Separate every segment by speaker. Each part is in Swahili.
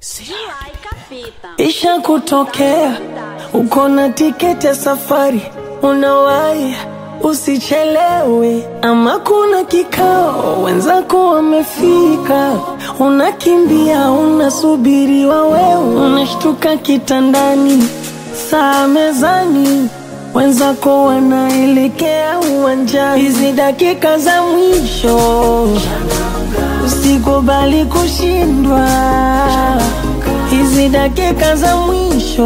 Speaker 1: Isha kutokea uko na tiketi ya safari, unawahi usichelewe, ama kuna kikao wenzako wamefika, unakimbia unasubiriwa, wewe unashtuka kitandani, saa mezani, wenzako wanaelekea uwanjani. Hizi dakika za mwisho usikubali kushindwa hizi dakika za mwisho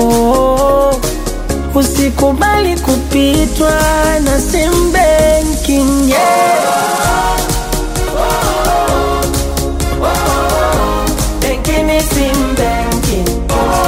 Speaker 1: usikubali kupitwa na sim banking yeah. Banking is sim banking.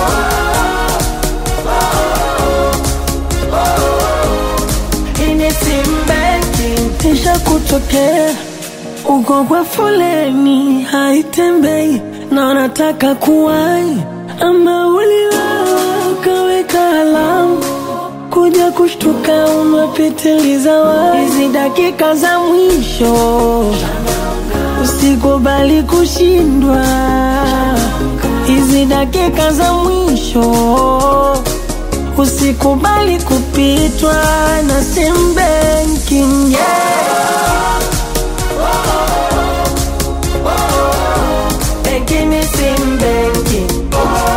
Speaker 1: Hii ni sim banking. Isha kutokea uko kwa foleni haitembei na unataka kuwai, ama uliwawa ukaweka alamu kuja kushtuka umepitiliza wai. Hizi dakika za mwisho usikubali kushindwa, hizi dakika za mwisho usikubali kupitwa na sim banking yeah. Banking is sim banking.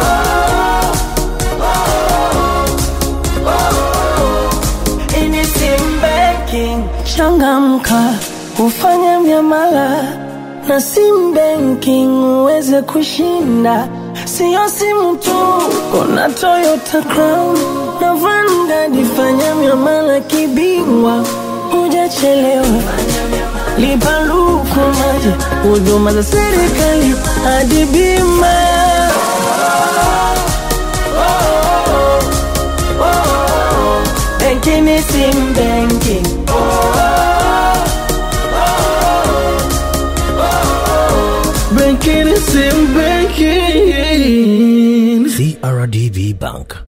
Speaker 1: In is sim banking. Changamka, ufanye miamala na sim banking uweze kushinda. Sio simu tu, kuna Toyota Crown na Vanguard. Fanya miamala kibingwa, hujachelewa. Lipa luku maji, huduma za serikali hadi bima. Banking is sim banking. Banking is sim banking.
Speaker 2: CRDB Bank.